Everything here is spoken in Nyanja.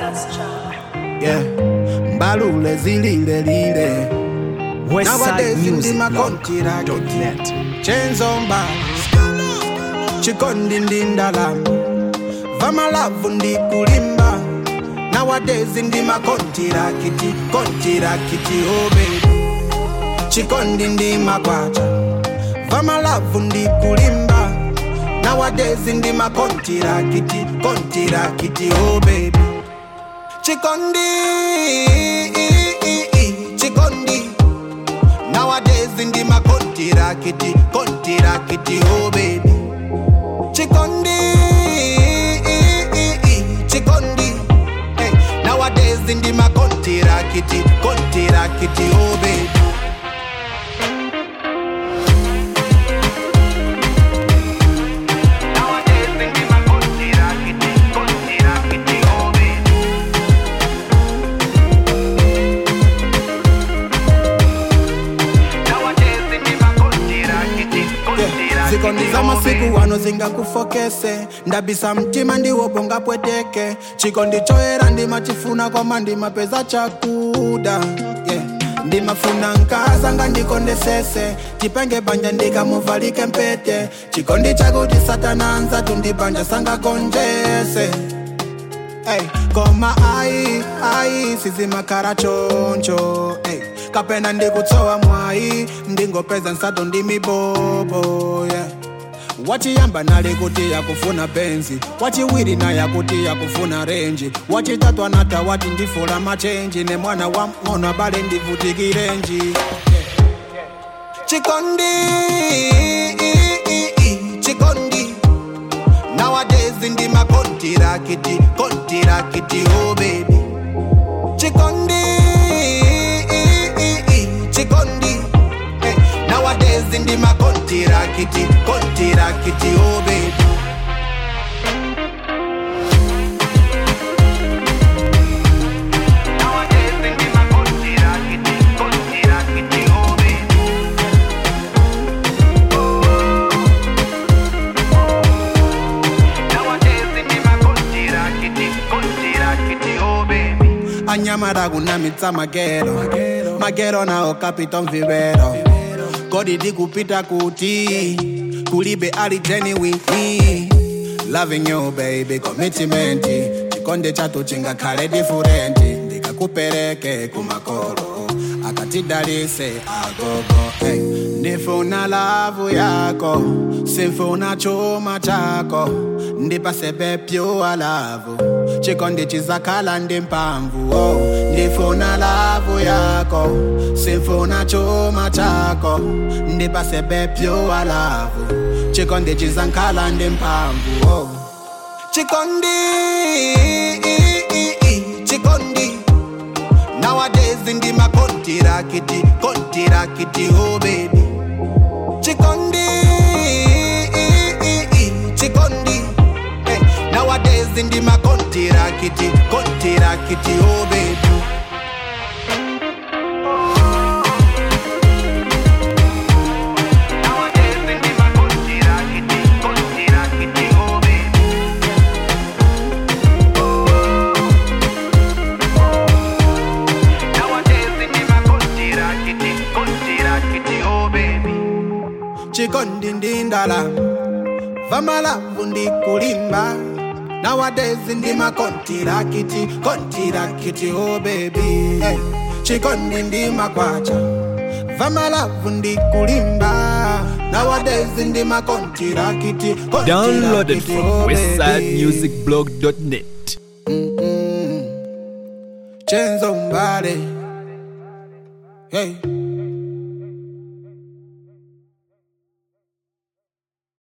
yeah mbalule zilile lile Nowadays in the makontiraki. westsidemusicblog.net chenzomba chikondi ndi ndalama vamalavu ndi kulimba nowadays ndi makontirakiti kontirakiti obebi chikondi ndi makwacha vamalavu ndi kulimba nowadays ndi makontirakiti kontirakiti obebi chikondi chikondi Nowadays in the my kontirakiti, kontirakiti, oh baby. Chikondi, chikondi. Hey, nowadays in the my kontirakiti, kontirakiti, oh baby. Nowadays in the my kontirakiti, kontirakiti, oh baby. zikondi za masiku wano zingakufokese ndabisa mtima ndiwo bonga pweteke chikondi choera ndimachifuna kwama ndimapeza chakuda yeah. ndimafuna nkazanga ndikondesese tipenge banja ndikamuvalike mpete chikondi chakuti satana anza tundibanja sangakonjese Ey, koma ai ai sizimakhala choncho ey, kapena ndikutsowa mwayi ndingopeza nsato ndi mibobo yeah. wachiyamba nali kuti yakufuna benzi wachiwiri naye akuti yakufuna renji wachitatu anata wati ndifula machenji ne mwana wa mng'ono abale ndivutikirenji chikondi chikondi Nowadays in the my kontirakiti, kontirakiti, oh baby. Chikondi, chikondi. Hey, nowadays in the my kontirakiti, kontirakiti, oh baby. Nowadays in the my kontirakiti, kontirakiti, oh baby. anyamara kunamitsa magero magero nawo kapita mvivero kodi ndikupita kuti kulibe ali genuine loving you baby commitment chikonde chatu chingakhale different ndikakupereke kumakolo akatidalise agogo hey. ndifuna lavu yako simfuna chuma chako ndipasebe pyuwa lavu chikondi chizakhala ndi mphamvu oh. ndifuna lavu yako simfuna chuma chako ndipasebe pyuwa lavu chikondi chizakhala ndi mphamvu oh. chikondi chikondi Nowadays in the my kontirakiti, kontirakiti, oh baby. Chikondi, chikondi. Hey, nowadays in the my kontirakiti, kontirakiti, oh baby. Nowadays in the my kontirakiti, kontirakiti, oh baby. chikondi ndi ndalama vamalavu ndi kulimba nowadays ndi makontirakiti kontirakiti oh baby hey. chikondi ndi makwacha vamalavu ndi kulimba nowadays ndi makontirakiti Downloaded kontirakiti, from oh baby. westsidemusicblog.net. Chenzo Mbale. Hey.